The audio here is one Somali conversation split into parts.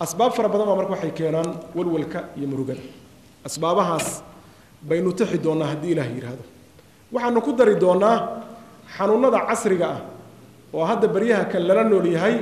asbaab fara badan baa marka waxay keenaan walwalka iyo murugada asbaabahaas baynu tixi doonnaa haddii ilaah yidhaahdo waxaanu ku dari doonnaa xanuunnada casriga ah oo hadda baryaha kan lala nool yahay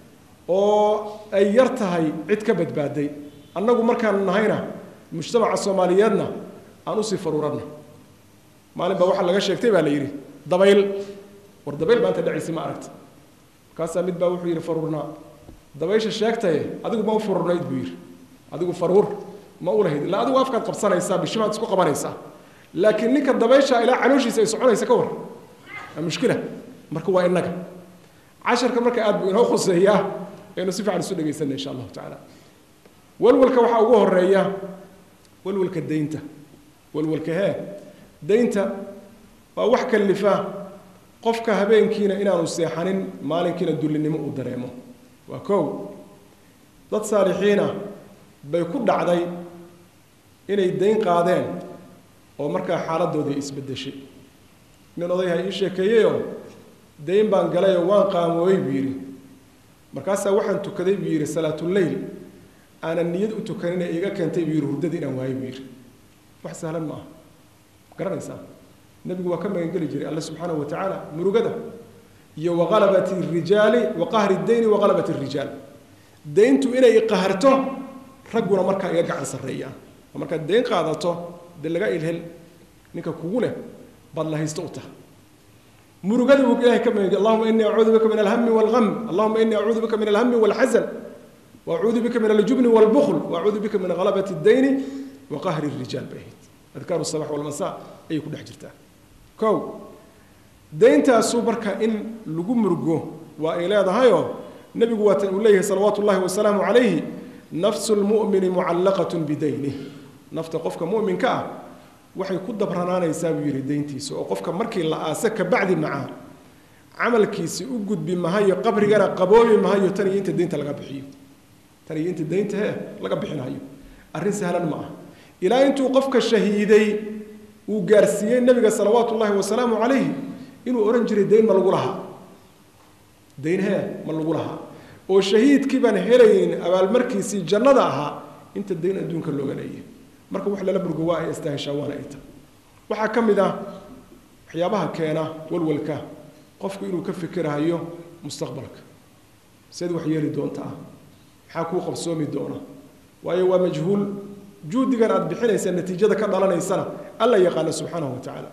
oo ay yar tahay cid ka badbaaday annagu markaanu nahayna mujtamaca soomaaliyeedna aan usii faruuranna maalin baa waxaa laga sheegtay baa la yidhi dabayl war dabayl maanta dhacaysi ma aragta markaasaa mid baa wuxuu yidhi faruurnaa dabaysha sheegtaye adigu ma u fururnayd buu yidhi adigu faruur ma u lahayd ilaa adigu afkaad qabsanaysaa bishimaad isku qabanaysaa laakiin ninka dabaysha ilaa calooshiisa ay soconaysa ka war waa mushkila marka waa innaga casharka marka aad buu inoo khuseeyaa aynu si fiican isu dhegaysanna insha allahu tacaala walwalka waxaa ugu horeeya walwalka daynta walwalka hee daynta waa wax kallifa qofka habeenkiina inaanu seexanin maalinkiina dullinimo uu dareemo waa kow dad saalixiina bay ku dhacday inay dayn qaadeen oo markaa xaaladdoodii isbeddeshay nin odayha ii sheekeeyeyoo dayn baan galayoo waan qaamooyey buu yidhi markaasaa waxaan tukaday buu yidhi salaatuleyl aanan niyad u tukanina iga keentay buu yidhi hurdadii inaan waayey buu yidhi wax sahlan ma aha garanaysaa nebigu waa ka magangeli jiray alle subxaanahu wa tacaala murugada iyo waqalabati rijaali wa qahri dayni waqalabati rijaal dayntu inay iqaharto ragguna markaa iga gacan sarreeyaan oo markaad dayn qaadato dee laga ilhel ninka kugu leh baad la haysto u taha murugada buu ilahay ka magangeli allahuma inii acuudu bika min alhami walgham allahuma inii acuudu bika min alhami walxasan waacuudu bika min aljubni walbukhl waacuudu bika min ghalabati dayni wa qahri rijaal bay ahayd adkaaru sabax walmasaa ayay ku dhex jirtaa kow dayntaasu marka in lagu murugo waa ay leedahayoo nebigu waatan uu leeyahay salawaatu ullahi wasalaamu calayhi nafsu lmu'mini mucallaqatun bidaynih nafta qofka mu'minka ah waxay ku dabranaanaysaa buu yidhi dayntiisa oo qofka markii la aase kabacdi macaa camalkiisi u gudbi mahayo qabrigana qaboobi mahayo tan iyo inta daynta laga bixiyo tan iyo inta daynta hee laga bixinayo arrin sahlan ma ah ilaa intuu qofka shahiiday uu gaarsiiyey nebiga salawaatu ullahi wasalaamu calayhi inuu odhan jiray dayn ma lagu lahaa dayn hee ma lagu lahaa oo shahiidkii baan helaynin abaalmarkiisii jannada ahaa inta dayn adduunka looga leeyahay marka wax lala burgo waa ay istaaheshaa waana ay tahay waxaa ka mid ah waxyaabaha keena walwalka qofku inuu ka fikirahayo mustaqbalka seed wax yeeli doontaa maxaa kuu qabsoomi doona waayo waa majhuul juudigan aad bixinaysa natiijada ka dhalanaysana alla yaqaana subxaanahu wa tacaala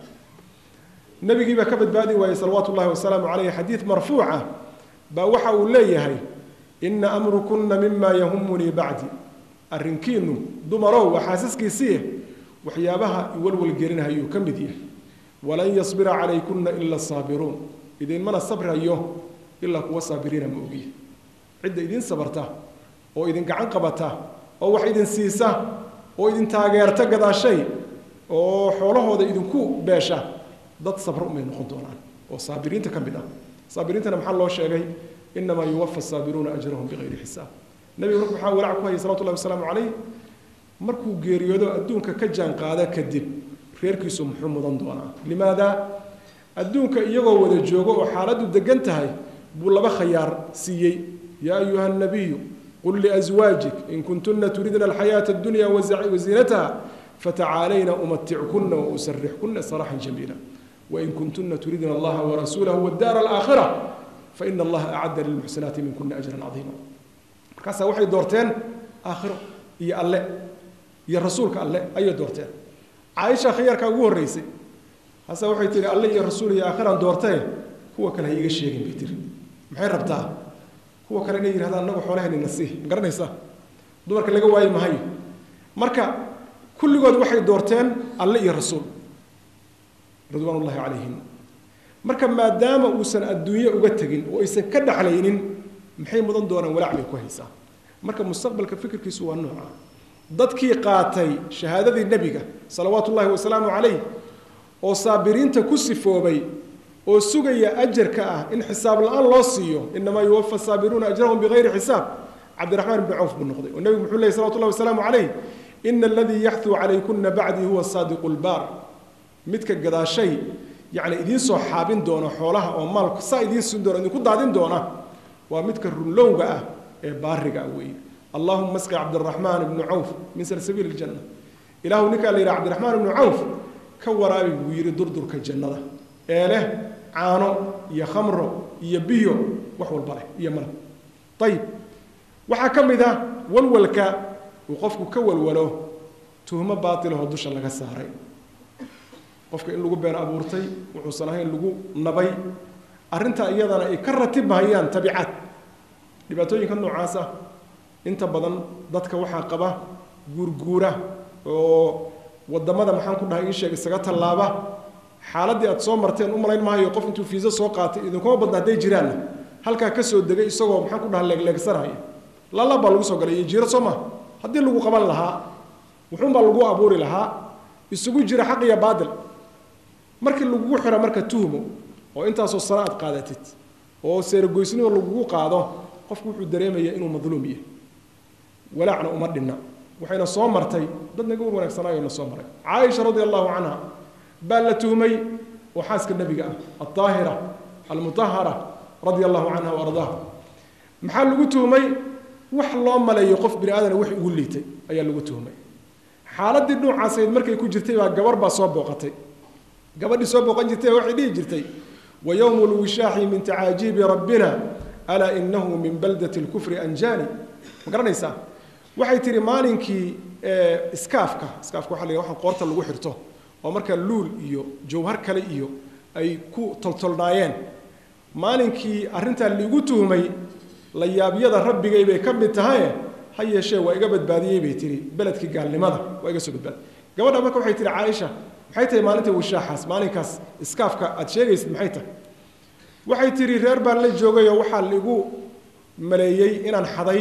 nabigii baa ka badbaadi waayey salawaatu ullahi wasalaamu caleyh xadiid marfuuca baa waxa uu leeyahay ina amrukunna mima yahumunii bacdi arrinkiinu dumarow waa xaasaskiisiiye waxyaabaha iwalwalgelinahayuu ka mid yahay walan yasbira calaykunna ila saabiruun idinmana sabrayo ilaa kuwa saabiriina ma ogiya cidda idin sabarta oo idin gacan qabata oo wax idin siisa oo idin taageerta gadaashay oo xoolahooda idinku beesha dad sabro umay noqon doonaan oo saabiriinta ka mid ah saabiriintana maxaa loo sheegay inamaa yuwafa saabiruuna ajrahum bikayri xisaab nebiga marka waxaa walaac ku hayay salawatu llahi wasalaamu calayh markuu geeriyoodo adduunka ka jaan qaada kadib reerkiisu muxuu mudan doonaa limaada adduunka iyagoo wada joogo oo xaaladdu degan tahay buu laba khayaar siiyey yaa ayuha nabiyu qل لأزواaجiك in kuntuna turidna الحayaaة الdunya وزiinataha fatacaalayna umatickuna وأsrixkuna sراحا جamيiلا وin kuntuna turidna اllaha وrasuulah والdاr الآkhرة faإn اllaha أعada للمxsinaati minkuna أجرا caظيima markaasaa waxay doorteen aakhiro iyo alle iyo rasuulka alle ayay doorteen caaisha khiyaarkaa ugu horreysay hase waxay tihi alle iyo rasuul iyo aakhiraan doortee kuwa kale ha iiga sheegin bay tiri maxay rabtaa kuwa kale inay yidhahdaan annagu xoolahayni nasiih ma garanaysaa dumarka laga waayi mahayo marka kulligood waxay doorteen alle iyo rasuul ridwaan ullahi calayhim marka maadaama uusan adduunye uga tegin oo aysan ka dhaxlaynin maxay mudan doonaan walaac bay ku haysaa marka mustaqbalka fikirkiisu waa nooca dadkii qaatay shahaadadii nebiga salawaatu ullahi wasalaamu calayh oo saabiriinta ku sifoobay oo sugaya ajarka ah in xisaab la-aan loo siiyo inamaa yuwafa saabiruuna ajrahum bigayri xisaab cabdiraxmaan ibni cawf buu noqday oo nebigu muxuu lehy salawatu llahi wasalaamu calayh ina aladii yaxduu calaykuna bacdii huwa saadiqu lbaar midka gadaashay yacni idiin soo xaabin doona xoolaha oo maalku saa idiin siin doona idinku daadin doona waa midka runlowga ah ee baariga ah weeye allahuma asqi cabdiraxmaan ibnu cawf min salsabiil iljanna ilaahu ninkaa la yidhaha cabdiraxmaan ibnu cawf ka waraabi buu yidhi durdurka jannada ee leh caano iyo khamro iyo biyo wax walba leh iyo malab ayib waxaa ka mid ah walwalka uu qofku ka walwalo tuhmo baatilahoo dusha laga saaray qofka in lagu been abuurtay wuxuusan ahayn lagu nabay arrintaa iyadana ay ka ratibhayaan tabicaad dhibaatooyinka noocaas ah inta badan dadka waxaa qaba guurguura oo wadamada maxaan ku dhahay ii sheeg isaga tallaaba xaaladdii aad soo marteen u malayn maayo qof intuu fiiso soo qaatay idinkuma badna hadday jiraanna halkaa ka soo degay isagoo maxaan ku dhaha leegleegsanaya lala baa lagu soo galay iyo jiiro soo maha haddii lagu qaban lahaa wuxuunbaa lagu abuuri lahaa isugu jira xaq iyo baadil markii lagugu xiro marka tuhmo oo intaasoo sano aad qaadatid oo seeragoysnimo lagugu qaado qofku wuxuu dareemayaa inuu madluum yahay walaacna uma dhinna waxayna soo martay dad naga war wanaagsanaayo na soo maray caaisha radi allahu canha baa la tuhmay oo xaaska nebiga ah aldaahira almutahara radia allahu canha wa ardaaha maxaa lagu tuhmay wax loo maleeyo qof bini aadana wax ugu liitay ayaa lagu tuhmay xaaladii nuucaasayd markay ku jirtay baa gabar baa soo booqatay gabadhii soo booqan jirtay waxay dhihi jirtay wa yowmu lwishaaxi min tacaajiibi rabbina alaa inahu min baldati lkufri anjani ma garanaysaa waxay tihi maalinkii iskaafka iskaafka waxa la yidhaha waxaan qoorta lagu xirto oo markaa luul iyo jawhar kale iyo ay ku toltolnaayeen maalinkii arrintaa liigu tuhmay la yaabyada rabbigay bay ka mid tahaye ha yeeshee waa iga badbaadiyey bay tihi beledkii gaalnimada waa iga soo badbaadiyey gabadha marka waxay tihi caaisha maxay tahay maalinta wishaaxaas maalinkaas iskaafka aad sheegaysid maxay tahay waxay tihi reer baan la joogayoo waxaa liigu maleeyey inaan xaday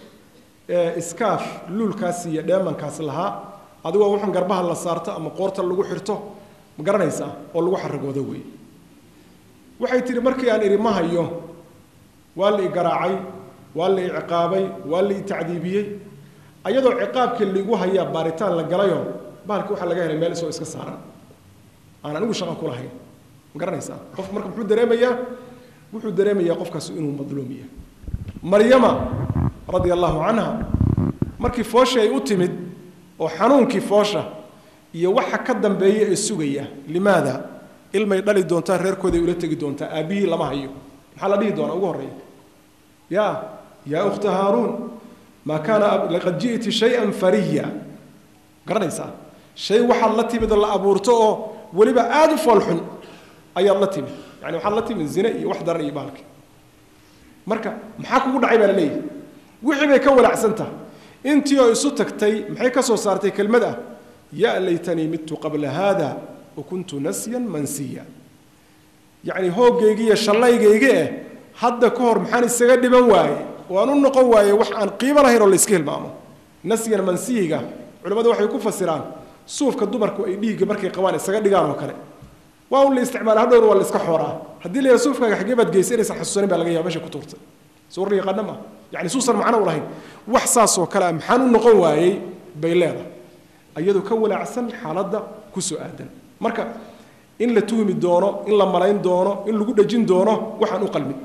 iskaaf luulkaas iyo dheemankaas lahaa adigoo waxaan garbaha la saarto ama qoorta lagu xirto ma garanaysaa oo lagu xaragoodo wey waxay tihi markii aan idhi ma hayo waa la i garaacay waa la i ciqaabay waa la i tacdiibiyey ayadoo ciqaabkii liigu hayaa baaritaan la galayoo bahalkii waxaa laga helay meel isoo iska saaran aan anigu shaqo ku lahayn ma garanaysaa qofku marka muxuu dareemayaa wuxuu dareemayaa qofkaas inuu madluum yahay maryama radia allahu canha markii foosha ay u timid oo xanuunkii foosha iyo waxa ka dambeeya ee sugaya limaada ilmay dhali doontaa reerkooday ula tegi doontaa aabbihii lama hayo maxaa la dhihi doonaa ugu horreeya ya yaa ukhta haaruun maa kaana laqad ji'ti shay-an fariya garanaysaa shay waxaad la timid oo la abuurto oo weliba aada u foolxun ayaad la timid yani waxaad la timid zine iyo wax daran iyo baalki marka maxaa kugu dhacay baa la leeyahy wixii bay ka walaacsan tahay intii oo isu tagtay maxay ka soo saartay kelmad ah ya laytanii midtu qabla haada wa kuntu nasyan mansiya yacni hooggaygi iyo shallaygayga eh hadda ka hor maxaan isaga dhiban waaye waan u noqon waaye wax aan qiimo lahayn oo la iska hilmaamo nasyan mansiyiga culimmadu waxay ku fasiraan suufka dumarku ay dhiigga markay qabaan isaga dhigaan oo kale waa un la isticmaala hadhowr waa la iska xooraa haddii la yaha suufkaaga xaggee baad geysay inaysan xasuusanin baa laga yaaba meesha ku tuurtay sawir la yaqaana ma yani suusan macno u lahayn wax saasoo kale ah maxaan u noqon waayey bay leedahay iyadoo ka walaacsan xaaladda ku soo aadan marka in la tuhmi doono in la malayn doono in lagu dhejin doono waxaan u qalmin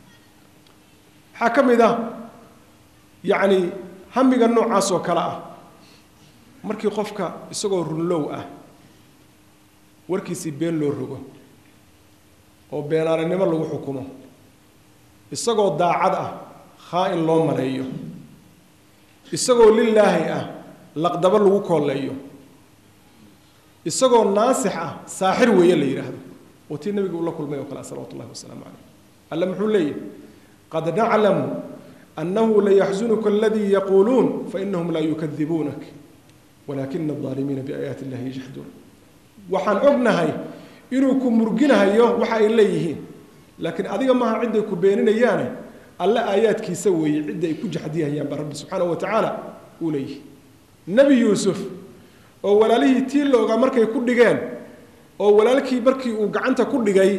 waxaa ka mid ah yacni hamiga noocaas oo kale ah markii qofka isagoo runlow ah warkiisii been loo rogo oo beenaaninimo lagu xukumo isagoo daacad ah khaa-in loo maleeyo isagoo lilaahi ah laqdabo lagu kooleeyo isagoo naasix ah saaxir weeye la yidhaahdo oo tii nabiga uu la kulmay oo kale salawatu ullahi wasalaamu calayh alle muxuu leeyahy qad naclamu annahu layaxzunuka aladii yaquuluun fainahum laa yukadibuunak walaakina alظaalimiina biaayaati illahi yajxaduun waxaan ognahay inuu ku murginahayo waxa ay leeyihiin laakiin adiga maaha cidday ku beeninayaane alle aayaadkiisa weeye cidda ay ku jaxdiyahayaan baa rabbi subxaanahu wa tacaala uu leeyihi nebi yuusuf oo walaalihii tii la ogaa markay ku dhigeen oo walaalkii markii uu gacanta ku dhigay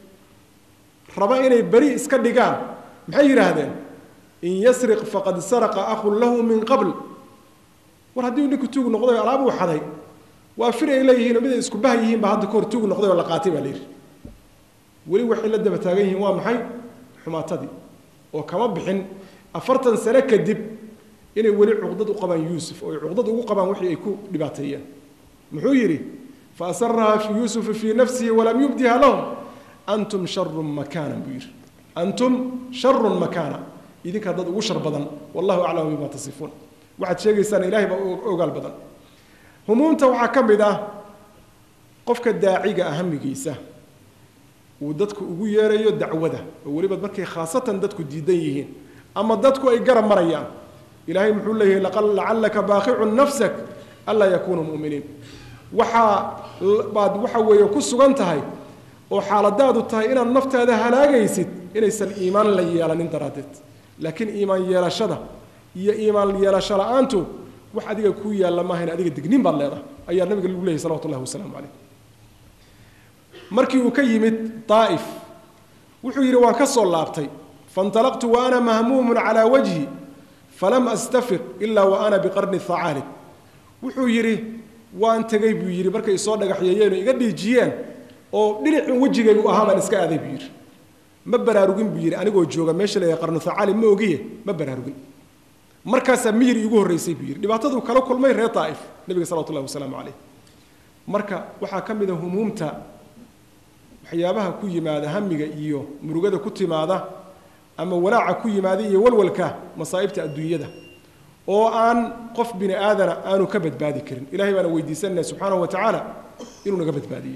raba inay beri iska dhigaan maxay yidhaahdeen in yasriq faqad saraqa akhun lahu min qabl war haddii uu ninku tuug noqday oo alaab uu xaday waa fir ay leeyihiin oo mid ay isku bah yihiin baa hadda kahor tuug noqday oo la qaatay baa la yidhi weli waxay la daba taagan yihiin waa maxay xumaatadii oo kama bixin afartan sano kadib inay weli cuqdad u qabaan yuusuf oo ay cuqdad ugu qabaan wixii ay ku dhibaateeyeen muxuu yidhi fa asarahaa fi yuusufa fii nafsihi walam yubdiha lahum antum sharun makaanan buu yidhi antum sharun makaana idinkaa dad ugu shar badan wallahu aclamu bima tasifuun waxaad sheegaysaan ilaahay baa ogaal badan humuumta waxaa ka mid ah qofka daaciga ah hamigiisa uu dadku ugu yeerayo dacwada oo weliba markay khaasatan dadku diidan yihiin ama dadku ay garab marayaan ilaahay muxuu leeyahay lacallaka baaqicun nafsak anlaa yakuunuu mu'miniin waxaa baad waxa weeye ku sugan tahay oo xaaladaadu tahay inaad naftaada halaagaysid inaysan iimaan la yeelanin daraaddeed laakiin iimaan yeelashada iyo iimaan yeelasho la-aantu wax adiga ku yaalla maahayn adiga digniin baad leedahay ayaa nabiga lagu leeyahy salawatu llahi wasalaamu calayh markii uu ka yimid daa'if wuxuu yidhi waan ka soo laabtay faintalaqtu wa ana mahmuumun calaa wajhi falam astafiq ilaa wa ana biqarni thacaalib wuxuu yidhi waan tegey buu yidhi markay soo dhagaxyeeyeen oo iga dhiijiyeen oo dhinacin wejigaygu ahaa baan iska aaday buu yidhi ma baraarugin buu yidhi anigoo jooga meesha la qarnu thacaalib ma ogiye ma baraarugin markaasaa miyir iigu horraysay buu yidhi dhibaataduu kala kulmay reer daa'if nebiga salawatu llahi wasalaamu calayh marka waxaa ka mid a humuumta waxyaabaha ku yimaada hamiga iyo murugada ku timaada ama walaaca ku yimaada iyo walwalka masaa'ibta adduunyada oo aan qof bini aadana aanu ka badbaadi karin ilahay baana weydiisanaya subxaanahu wa tacaala inuu naga badbaadiyo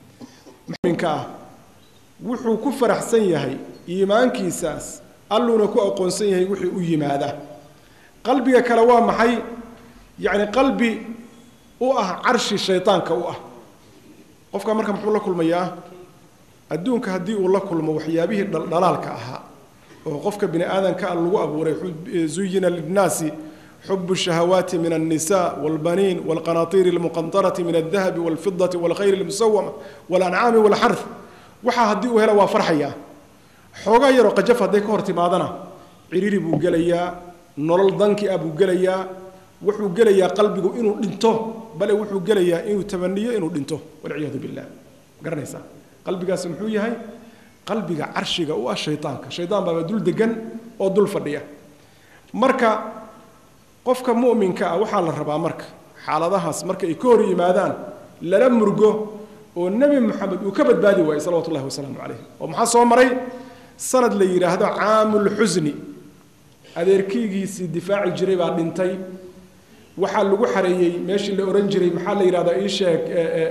muminka ah wuxuu ku faraxsan yahay iimaankiisaas alluuna ku aqoonsan yahay wixii u yimaada qalbiga kale waa maxay yacni qalbi u ah carshi shaydaanka u ah qofka marka muxuu la kulmayaa adduunka haddii uu la kulmo waxyaabihii dhaldhalaalka ahaa oo qofka bini aadanka a lagu abuuray zuyina linnaasi xubu shahawaati min alnisa walbaniin walqanaatiiri almuqantarati min aldahabi walfidati walkhayri almusawama walancaami walxarth waxaa haddii uu hela waa farxayaa xoogaa yaroo qajaf hadday ka hor timaadana ciriiri buu gelayaa nolol danki ah buu gelayaa wuxuu gelayaa qalbigu inuu dhinto bale wuxuu gelayaa inuu tabaniyo inuu dhinto walciyaadu billah garanaysaa qalbigaasi muxuu yahay qalbiga carshiga u ah shaydaanka shaydaan baaba dul degan oo dul fadhiya marka qofka mu'minka ah waxaa la rabaa marka xaaladahaas marka ay ka hor yimaadaan lala murgo oo nebi moxamed uu ka badbaadi waayey salawatu llahi wasalaamu calayh oo maxaa soo maray sanad la yidhaahdo caamulxusni adeerkiygiisii difaaci jiray baa dhintay waxaa lagu xareeyey meeshii la ohan jiray maxaa la yidhahdaa ii sheeg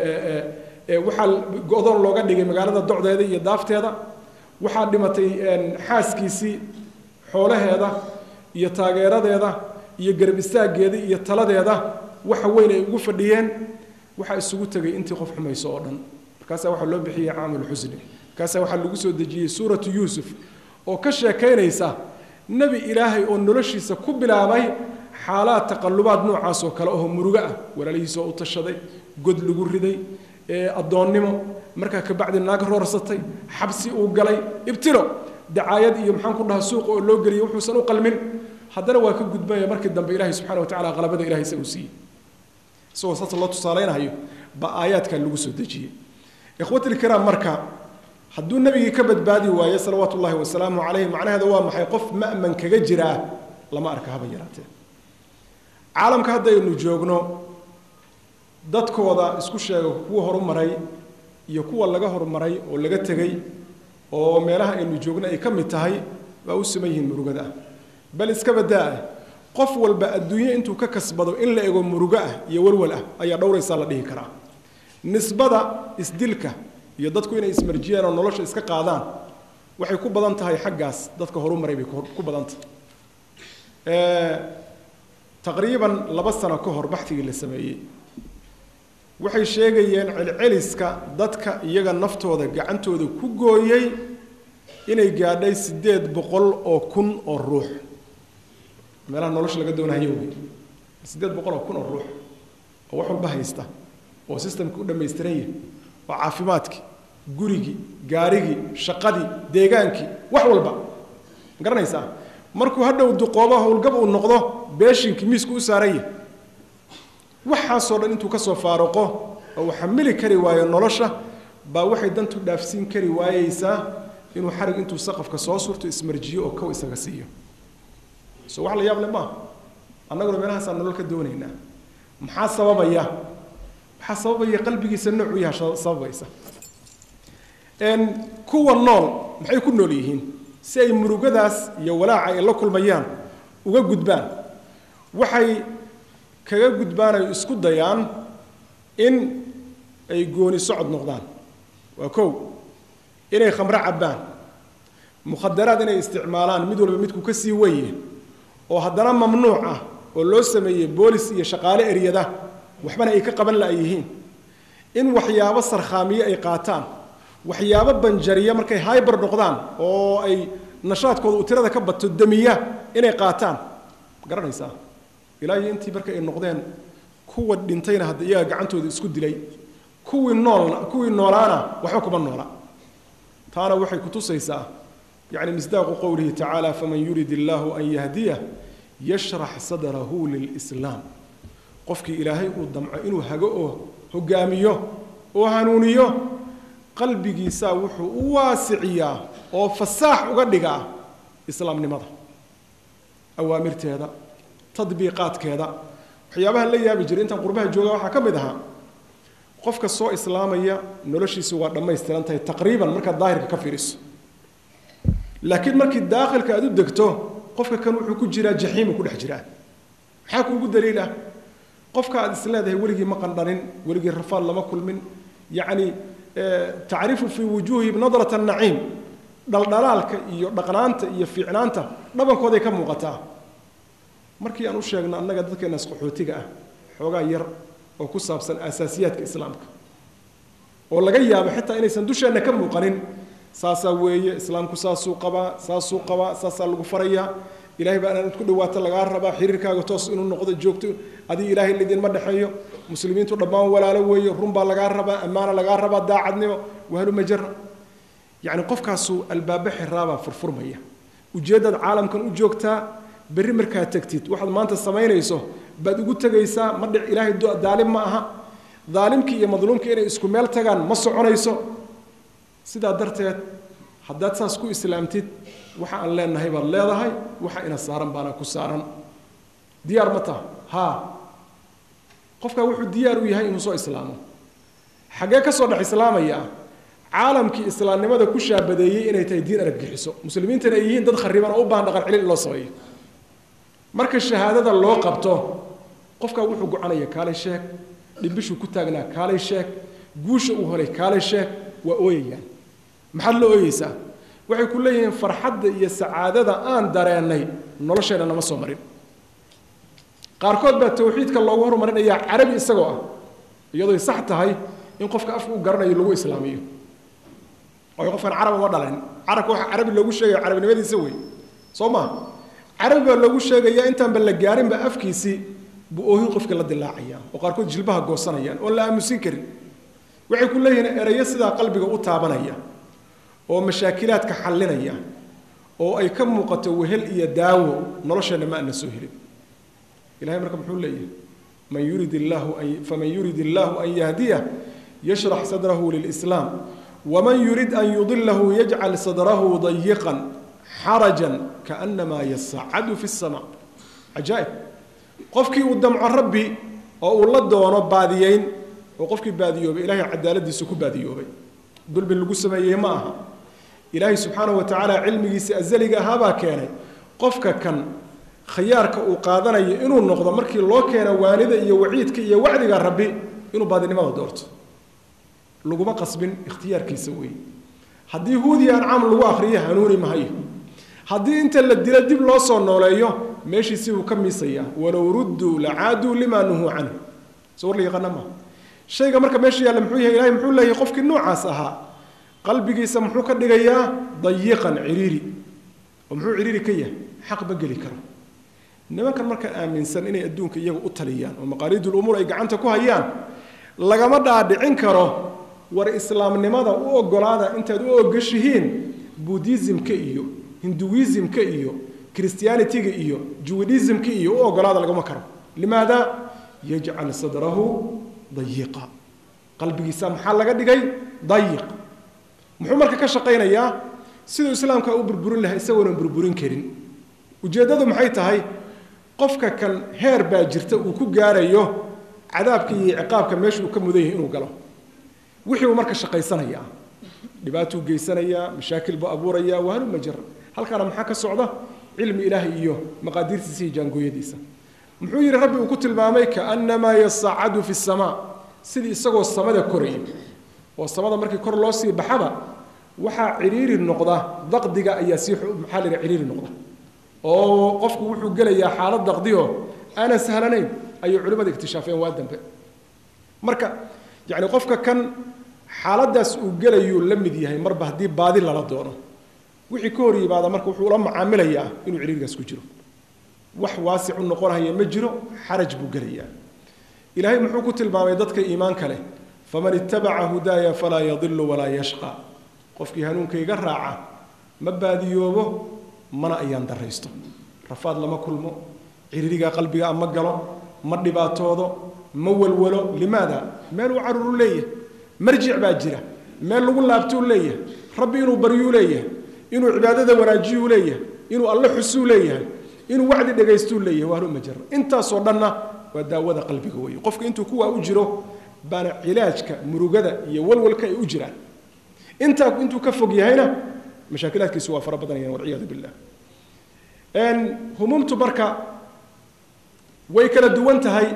waxaa go-doon looga dhigay magaalada docdeeda iyo daafteeda waxaa dhimatay xaaskiisii xoolaheeda iyo taageeradeeda iyo garab istaaggeeda iyo taladeeda waxa weyn ay ugu fadhiyeen waxaa isugu tegay intii qof xumayso oo dhan markaasaa waxaa loo bixiyey caamulxusni markaasaa waxaa lagu soo dejiyey suuratu yuusuf oo ka sheekaynaysa nebi ilaahay oo noloshiisa ku bilaabay xaalaad taqallubaad noocaas oo kale oo murugo ah walaalihiisa oo u tashaday god lagu riday addoonnimo markaa kabacdi naag roorsatay xabsi uu galay ibtilo dacaayad iyo maxaan ku dhaha suuqa oo loo geliyay wuxuusan u qalmin haddana waa ka gudbaya markii dambe ilahay subxana wa tacala qalabada ilahay isagu siiyey isagoo saas loo tusaalaynayo baa aayaadkan lagu soo dejiyey ikhwatilkiraam marka hadduu nebigii ka badbaadi waayo salawaatu ullahi wasalaamu calayh macnaheeda waa maxay qof ma'man kaga jiraa lama arka haba yaraatee caalamka haddaynu joogno dadkooda isku sheega kuwa horumaray iyo kuwa laga horumaray oo laga tegey oo meelaha aynu joogno ay ka mid tahay waa u siman yihiin murugada ah bal iska badaa qof walba adduunyo intuu ka kasbado in la ego murugo ah iyo walwal ah ayaa dhowraysaa la dhihi karaa nisbada isdilka iyo dadku inay ismarjiyaan oo nolosha iska qaadaan waxay ku badan tahay xaggaas dadka horumaray bay ku badan tahay taqriiban laba sano ka hor baxtigii la sameeyey waxay sheegayeen celceliska dadka iyaga naftooda gacantooda ku gooyey inay gaadhay siddeed boqol oo kun oo ruux meelaha nolosha laga doonayo wey siddeed boqol oo kun oo ruux oo wax walba haysta oo sistamka u dhammaystiran yahay oo caafimaadkii gurigii gaarigii shaqadii deegaankii wax walba ma garanaysaa markuu hadhow duqoobo howlgab uu noqdo beeshinkii miisku u saaran yahay waxaasoo dhan intuu ka soo faaruqo oo uu xamili kari waayo nolosha baa waxay dantu dhaafsiin kari waayeysaa inuu xarig intuu saqafka soo surto ismarjiyo oo kow isaga siiyo so wax la yaab le maaha annaguna meelahaasaan nolol ka doonaynaa maxaa sababaya waxaa sababaya qalbigiisa noocu yaha sababaysa kuwa nool maxay ku nool yihiin si ay murugadaas iyo walaaca ay la kulmayaan uga gudbaan waxay kaga gudbaan ay isku dayaan in ay gooni socod noqdaan waa kow inay khamro cabbaan mukhadaraad inay isticmaalaan mid walba midku ka sii weye oo haddana mamnuuc ah oo loo sameeyey boolis iyo shaqaale eryada waxbana ay ka qaban la yihiin in waxyaabo sarkhaamiye ay qaataan waxyaabo banjariya markay hyber noqdaan oo ay nashaadkooda uu tirada ka bato damiya inay qaataan garanaysaa ilaa iyo intii marka ay noqdeen kuwa dhintayna hadda iyaga gacantooda isku dilay kuwii noolna kuwii noolaana waxba kuma noola taana waxay kutusaysaa يعني مصداق قوله تعالى فمن يريد الله أن يهديه يشرح صدره للإسلام قفك إلهي ودمع إنه هجؤه هجاميه وهنونيه قلبي جيسا وحو واسعيا وفساح وقدقا إسلام نمضى أوامر هذا تطبيقات كذا waxyaabaha la yaabi jiray intaan qurbaha jooga waxaa ka mid ahaa qofka soo islaamaya noloshiisu waa dhammaystiran tahay taqriiban markaad daahirka ka fiiriso laakiin markii daakhilka aad u degto qofka kan wuxuu ku jiraa jaxiimu ku dhex jiraa maxaa kuugu daliil ah qofka aad is leedahay weligii ma qandhanin weligii rafaad lama kulmin yacni tacrifu fii wujuuhi nadrat annaciim dhaldhalaalka iyo dhaqnaanta iyo fiicnaanta dhabankooday ka muuqataa markii aan u sheegno annaga dadkeenaas qaxootiga ah xoogaa yar oo ku saabsan asaasiyaadka islaamka oo laga yaabo xitaa inaysan dusheenna ka muuqanin saasaa weeye islaamku saasuu qabaa saasuu qabaa saasaa lagu farayaa ilahay baa inaad ku dhawaato lagaa rabaa xiriirkaaga toos inuu noqdo joogto adiga ilaahay lidinma dhexeeyo muslimiintu dhammaan walaalo weeye run baa lagaa rabaa ammaana lagaa rabaa daacadnimo wahaluma jara yacni qofkaasuu albaabo xiraabaa furfurmaya ujeeddaad caalamkan u joogtaa berri markaad tegtid waxaad maanta samaynayso baad ugu tegaysaa ma dhic ilaahay daalim ma aha daalimkii iyo madluumkii inay isku meel tagaan ma soconayso sidaa darteed haddaad saas ku islaamtid waxa aan leenahay baad leedahay waxa ina saaran baana ku saaran diyaar ma taha haa qofkaa wuxuu diyaar u yahay inuu soo islaamo xaggee ka soo dhex islaamaya caalamkii islaamnimada ku shaabadeeyey inay tahay diin araggixiso muslimiintana ay yihiin dad khariban oo u baahan dhaqan celin in loo sameeyo marka shahaadada loo qabto qofkaa wuxuu gocanaya kaalay sheeg dhimbishuu ku taagnaa kaalay sheeg guusha uu helay kaalay sheeg waa ooyayaan maxaad la ooyeysaa waxay ku leeyihiin farxadda iyo sacaadada aan dareennay nolosheenna nama soo marin qaarkood baa tawxiidka loogu horumarinayaa carabi isagoo ah iyadooy sax tahay in qofka afka u garanayo lagu islaamiyo oo qofkan carab uma dhalanin carabka waxa carabi loogu sheegaya carabinimadiisa wey soo ma carabi baa loogu sheegayaa intaanba la gaarinba afkiisii buu oohin qofka la dilaacaya oo qaarkood jilbaha goosanayaan oon la aamusin karin waxay ku leeyihiin erayo sidaa qalbiga u taabanaya oo mashaakilaadka xallinaya oo ay ka muuqato wehel iyo daawo nolosheenna ma ana soo helin ilahay marka muxuu leeyahay man yurid illaahu an faman yurid illaahu an yahdiyah yashrax sadrahu lilislaam waman yurid an yudilahu yajcal sadrahu dayiqan xarajan kaanamaa yasacadu fi الsama cajaa'ib qofkii uu damco rabbi oo uu la doono baadiyeyn oo qofkii baadiyoobay ilaahay cadaaladiisa ku baadiyoobay dulmi lagu sameeyey ma aha ilaahay subxaanahu wa tacaala cilmigiisa azaliga ahaabaa keenay qofka kan khiyaarka uu qaadanayo inuu noqdo markii loo keeno waanida iyo waciidka iyo wacdiga rabbi inuu baadinimada doorto laguma qasbin ikhtiyaarkiisa weeye haddii huudiya ancaam lagu akriyo hanuuni mahayo haddii inta la dilo dib loo soo nooleeyo meeshiisii uu ka miisayaa walow rudduu lacaaduu limaa nuhuu canhu soo war la yaqaana maaha shayga marka meesha yaalla muxuu yahay ilahay muxuu leeyahay qofkii noocaas ahaa qalbigiisa muxuu ka dhigayaa dayiqan ciriiri oo muxuu ciriiri ka yahay xaq ma geli karo nimankan marka aaminsan inay adduunka iyaga u taliyaan oo maqaaliidul umuur ay gacanta ku hayaan lagama dhaadhicin karo war islaamnimada u ogolaada intaad u ogashihiin buddhismka iyo hinduismka iyo christianitiga iyo juwidismka iyo u ogolaada lagama karo limaada yajcal sadrahu dayiqa qalbigiisa maxaa laga dhigay dayiq muxuu marka ka shaqaynayaa siduu islaamka u burburin lahaa isagoonan burburin karin ujeeddadu maxay tahay qofka kan heer baa jirta uu ku gaarayo cadaabka iyo ciqaabka meesha uu ka mudan yahay inuu galo wixii uu marka shaqaysanayaa dhibaatuu geysanayaa mashaakil buu abuurayaa waa haluma jara halkaana maxaa ka socda cilmi ilaahay iyo maqaadiirtiisa iyo jaangooyadiisa muxuu yidhi rabbi uu ku tilmaamay kaannamaa yasacadu fi samaa sidii isagoo samada koraya oo samada markii kor loo sii baxaba waxaa ciriiri noqda daqdiga ayaa sii maxaa la yidhaha ciriiri noqda oo qofku wuxuu gelayaa xaalad daqdiyo aanan sahlanayn ayay culimmada iktishaafeen waa dambe marka yacni qofka kan xaaladdaas uu gelayuu la mid yahay marba haddii baadi lala doono wixii ka hor yimaada marka wuxuu la macaamilayaa inuu ciriirigaas ku jiro wax waasicu noqonaya ma jiro xaraj buu gelayaa ilaahay muxuu ku tilmaamay dadka iimaanka leh faman ittabaca hudaaya falaa yadilu walaa yashqa qofkii hanuunkayga raaca ma baadiyoobo mana ayaan daraysto rafaad lama kulmo ciriiriga qalbiga ma galo ma dhibaatoodo ma walwalo limaada meel uu caruru leeyahay marjic baa jira meel lagu laabtuu leeyahay rabbi inuu baryuu leeyahay inuu cibaadada wanaajiyuu leeyahay inuu alle xusuu leeyahay inuu wacdi dhagaystuu leeyahay waa ma jira intaasoo dhanna waa daawada qalbiga weeye qofka intuu kuwaa u jiro baana cilaajka murugada iyo walwalka ay u jiraan intaa intuu ka fog yahayna mashaakilaadkiisu waa fara badanayaan walciyaadu billah humuumtu marka way kala duwan tahay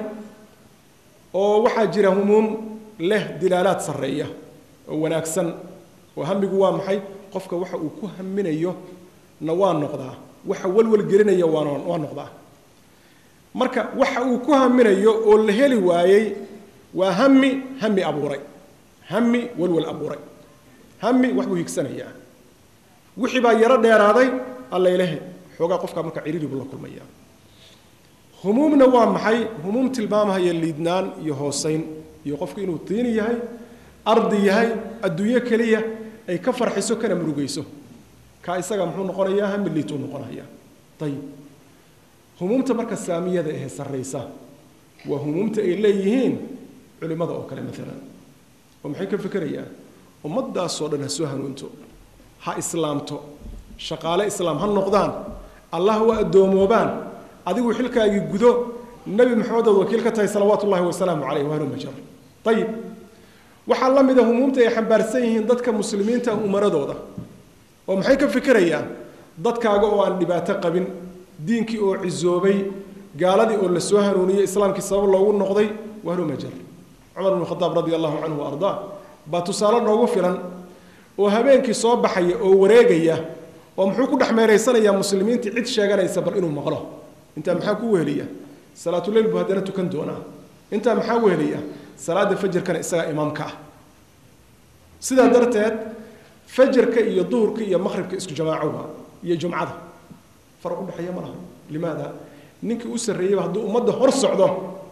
oo waxaa jira humuum leh dilaalaad sarreeya oo wanaagsan oo hamigu waa maxay qofka waxa uu ku haminayo na waa noqdaa waxa walwal gelinaya waana waa noqdaa marka waxa uu ku haminayo oo la heli waayey waa hami hami abuuray hami walwal abuuray hami wax buu higsanayaa wixii baa yaro dheeraaday allaylehe xoogaa qofkaa marka ciriiri buu la kulmayaa humuumna waa maxay humuum tilmaamahaya liidnaan iyo hoosayn iyo qofku inuu tiini yahay ardi yahay adduunyo keliya ay ka farxiso kana murugayso kaa isaga muxuu noqonayaa hami liituu noqonayaa ayib humuumta marka saamiyada ahee sarraysa waa humuumta ay leeyihiin culimmada oo kale maalan oo maxay ka fekerayaan ummaddaasoo dhan ha soo hanuunto ha islaamto shaqaale islaam ha noqdaan allah u addoomoobaan adigu xilkaagii gudo nebi maxamed ood wakiil ka tahay salawaatu ullahi wasalaamu caleyh wahluma jar ayib waxaa la mida humuumta ay xambaarsan yihiin dadka muslimiinta umaradooda oo maxay ka fikirayaan dadkaaga oo aan dhibaato qabin diinkii oo cisoobay gaaladii oo la soo hanuuniyey islaamkii sabab loogu noqday wahluma jar cumar bnu khadaab radi allahu canhu wa ardaa baa tusaale noogu filan oo habeenkii soo baxaya oo wareegaya oo muxuu ku dhex meeraysanayaa muslimiintii cid sheeganaysa bal inuu maqlo intaa maxaa ku weheliya salaatuleyl buu haddana tukan doonaa intaa maxaa weheliya salaada fajarkana isagaa imaamka ah sidaa darteed fajarka iyo duhurka iyo maqhribka isku jamaacowa iyo jumcada faraq u dhexeeya ma laha limaada ninkii u sarreeyeyba hadduu ummadda hor socdo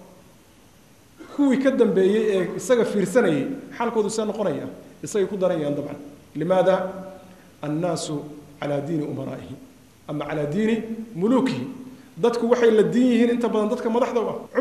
kuwii ka dambeeyey ee isaga fiirsanayay xaalkoodu see noqonaya isagay ku daranayaan dabcan limaada annaasu calaa diini umaraa'ihi ama calaa diini muluukihi dadku waxay la diin yihiin inta badan dadka madaxda u ah